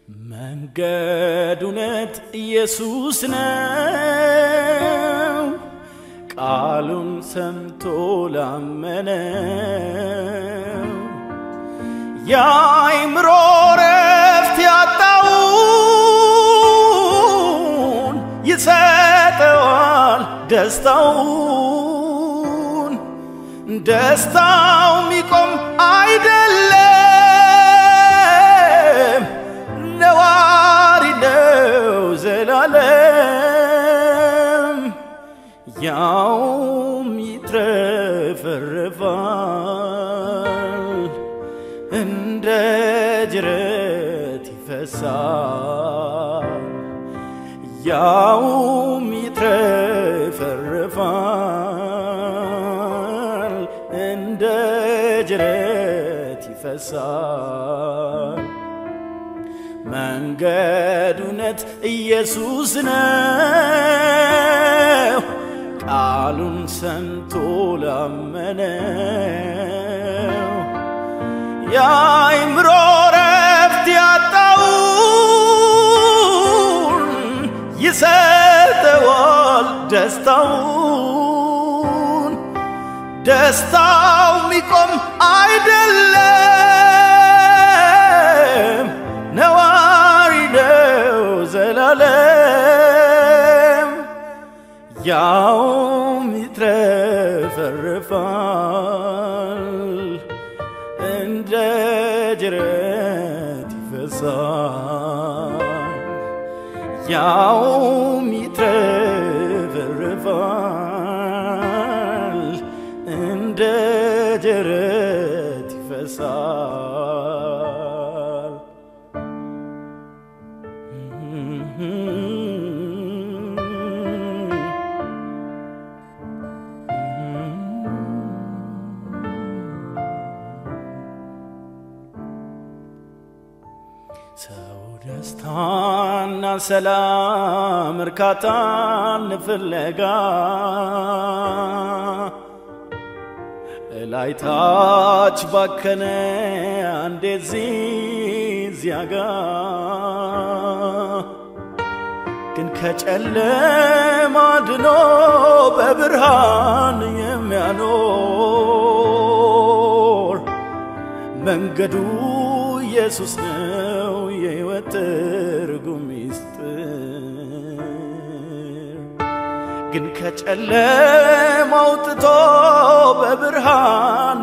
መንገድ እውነት ኢየሱስ ነው። ቃሉን ሰምቶ ላመነው የአእምሮ ረፍት ያጣውን ይሰጠዋል ደስታውን። ደስታው ሚቆም አይደለም ነዋሪ ነው ዘላለም ያውም ይትረፈረፋል እንደ ጅረት ይፈሳል ያውም ይትረፈረፋል እንደ ጅረት ይፈሳል መንገድ እውነት ኢየሱስ ነው። ቃሉን ሰምቶ ላመነው የአእምሮ ረፍት ያጣውን ይሰጠዋል ደስታውን። ደስታው ሚቆም አይደለም ነዋሪ ነው ዘላለም ያውም ይትረፈረፋል እንደ ጅረት ይፈሳል ያውም ይትረፈረፋል እንደ ጅረት ይፈሳል ሰው ደስታና ሰላም እርካታን ፍለጋ እላይታች ባከነ አንዴ እዚህ እዚያ ጋ ግን ከጨለማ ድኖ በብርሃን የሚያኖር መንገዱ ኢየሱስ ነው የሕይወት ትርጉም ሚስጥር ግን ከጨለማ አውጥቶ በብርሃን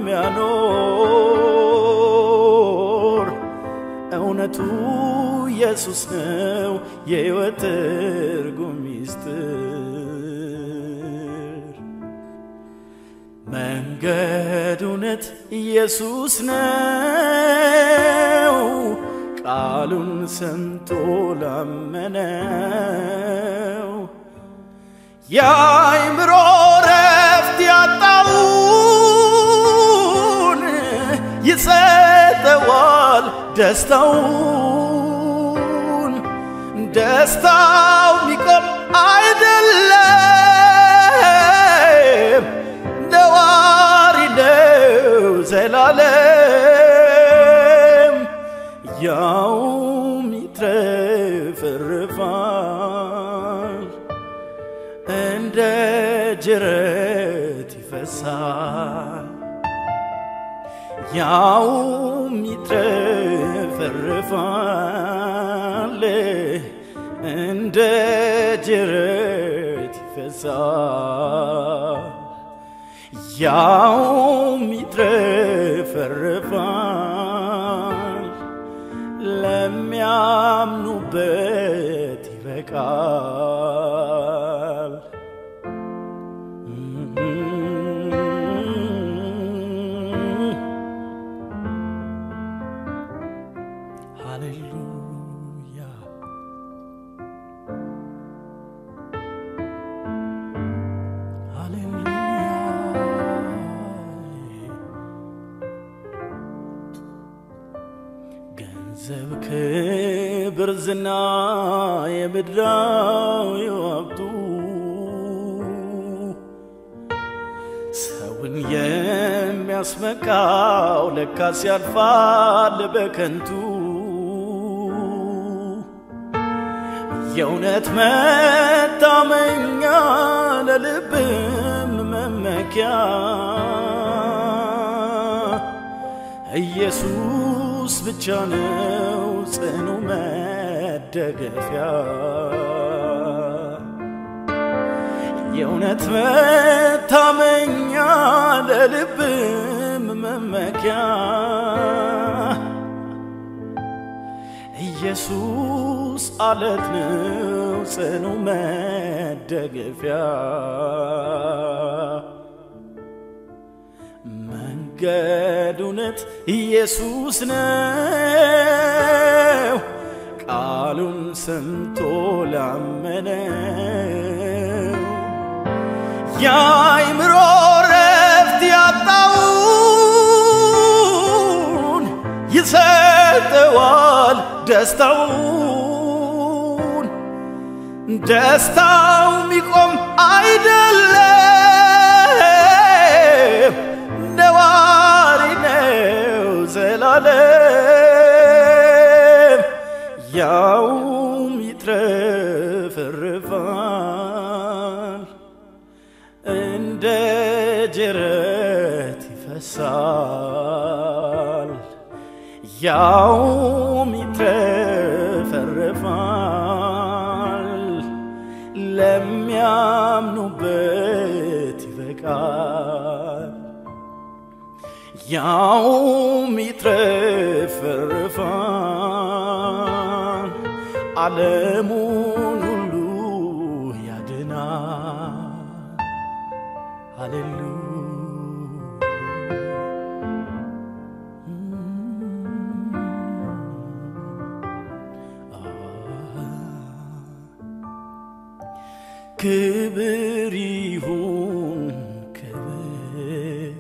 የሚያኖር እውነቱ ኢየሱስ ነው የሕይወት ትርጉም ሚስጥር መንገድ እውነት ኢየሱስ ነው ቃሉን ሰምቶ ላመነው የአእምሮ ረፍት ያጣውን ይሰጠዋል ደስታውን። ደስታው ሚቆም አይደለም ነዋሪ ነው ዘላለም ያውም ይትረፈረፋል እንደ ጅረት ይፈሳል ያውም ይትረፈረፋል እንደ ጅረት ይፈሳል ያውም ይትረፈረፋል ለሚያምኑበት ይበቃል። ሃሌሉያ ሃሌሉያ ገንዘብ፣ ክብር፣ ዝና የምድራዊ ሀብቱ ሰውን የሚያስመካው ለካስ ያልፋል በከንቱ የእውነት መታመኛ ለልብም መመኪያ ኢየሱስ ብቻ ነው ጽኑ መደገፊያ የእውነት መታመኛ ለልብም መመኪያ ኢየሱስ አለት ነው ጽኑ መደገፊያ መንገድ እውነት ኢየሱስ ነው ቃሉን ሰምቶ ላመነው የአይምሮ ረፍት ያጣውን ይሰጠዋል ደስታውን ደስታው ሚቆም አይደለም ነዋሪ ነው ዘላለም ያውም ይትረፈረፋል እንደ ጅረት ይፈሳል ያውም ይትረፈረፋል ለሚያምኑበት ይበቃል ያውም ይትረፈረፋል ዓለሙን ሁሉ ያድናል ሃሌሉ ክብር ይሁን ክብር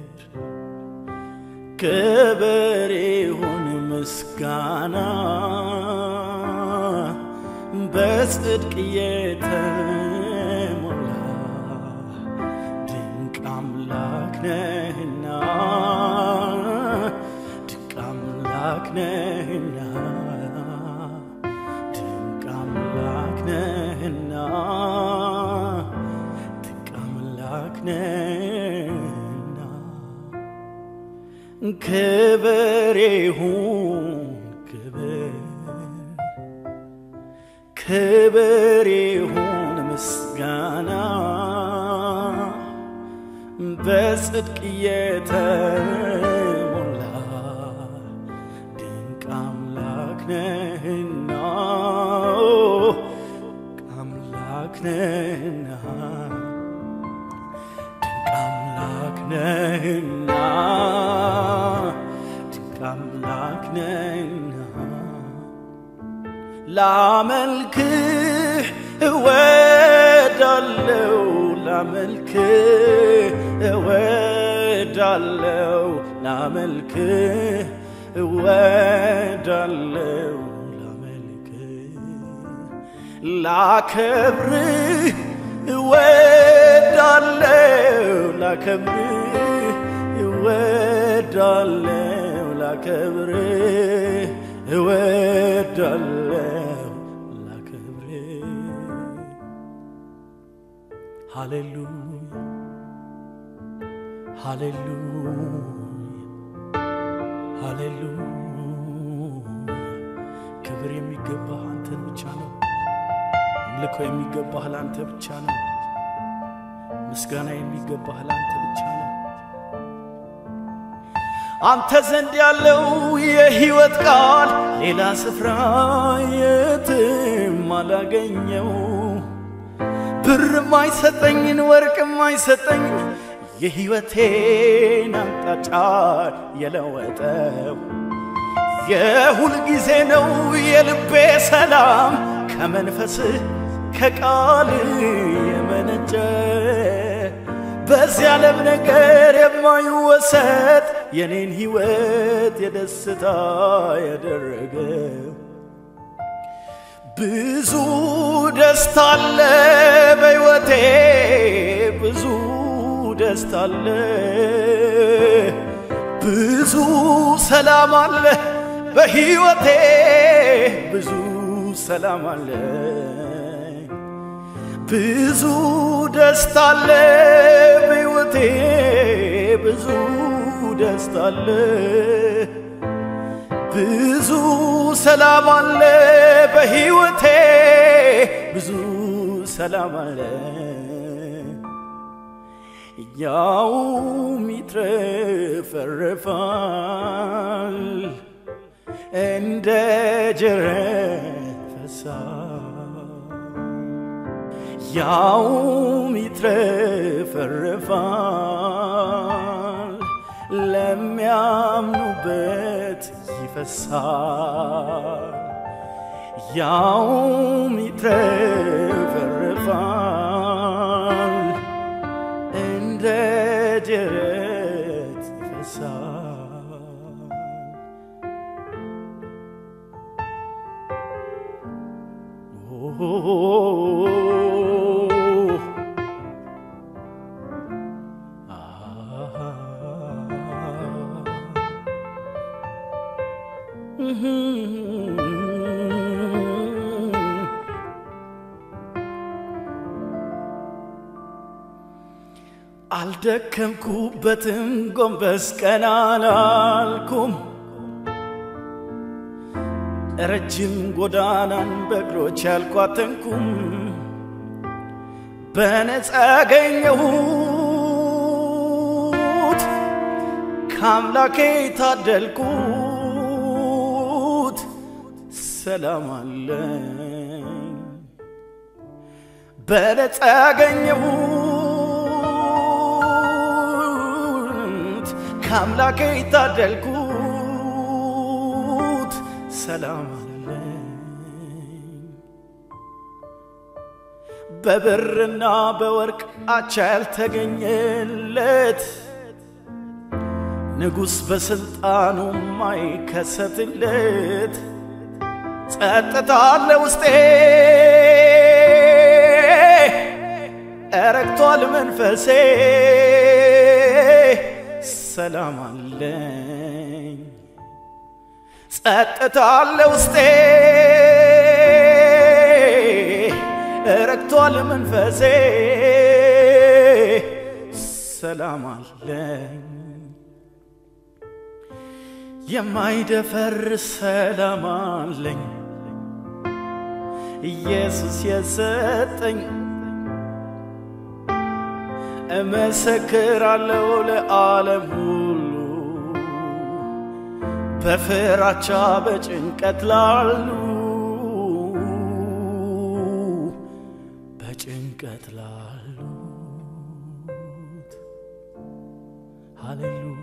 ክብር ይሁን ምስጋና በጽድቅ የተሞላ ድንቅ አምላክ ነህና ድንቅ አምላክ ነህና ድንቅ አምላክ ነህና ድንቅ አምላክ ነህና ክብር ይሁን ክብር ክብር ይሁን ምስጋና በጽድቅ የተሞላ ድንቅ አምላክ ነህና ድንቅ አምላክ ነህና ድንቅ አምላክ ነህና ድንቅ አምላክ ነህና ላመልክህ እወዳለው ላመልክህ እወዳለው ላመልክህ እወዳለው ላመልክህ ላከብርህ እወዳለው ላከብርህ እወዳለው ላከብርህ እወዳለው ላከብርህ ሃሌሉያ ሃሌሉያ ሃሌሉያ ክብር የሚገባህ አንተን ብቻ ነው። አምልኮ የሚገባህ ለአንተ ብቻ ነው። ምስጋና የሚገባህ ለአንተ ብቻ ነው። አንተ ዘንድ ያለው የሕይወት ቃል ሌላ ስፍራ የትም አላገኘው። ብርም አይሰጠኝን ወርቅም አይሰጠኝ የሕይወቴን አቅጣጫ የለወጠው የሁል ጊዜ ነው የልቤ ሰላም ከመንፈስህ ከቃል የመነጨ በዚህ ዓለም ነገር የማይወሰድ የኔን ሕይወት የደስታ ያደረገ ብዙ ደስታ አለ በሕይወቴ ብዙ ደስታ አለ ብዙ ሰላም አለ በሕይወቴ ብዙ ሰላም አለ ብዙ ደስታ አለ በሕይወቴ ብዙ ደስታ አለ ብዙ ሰላም አለ በሕይወቴ ብዙ ሰላም አለ ያውም ይትረፈረፋል እንደ ጅረት ፈሳሽ ያውም ይትረፈረፋል ለሚያምኑበት ይፈሳል ያውም ይትረፈረፋል እንደ ጅረት ይፈሳል አልደከምኩበትም ጎንበስ ቀና አላልኩም ረጅም ጎዳናን በእግሮች ያልኳተንኩም በነፃ ያገኘሁት ከአምላኬ ታደልኩት ሰላም አለኝ በነፃ ያገኘሁት ከአምላኬ ታደልኩት ሰላም አለኝ በብርና በወርቅ አቻ ያልተገኘለት ንጉሥ በሥልጣኑ ማይከሰትለት ጸጥታ አለ ውስጤ እረግቷል መንፈሴ ሰላም አለኝ ጸጥታ አለ ውስጤ እረግቷል መንፈሴ ሰላም አለኝ የማይደፈር ሰላም አለኝ ኢየሱስ የሰጠኝ እመሰክራለሁ ለዓለም ሁሉ በፍራቻ በጭንቀት ላሉ በጭንቀት ላሉት ሃሌሉያ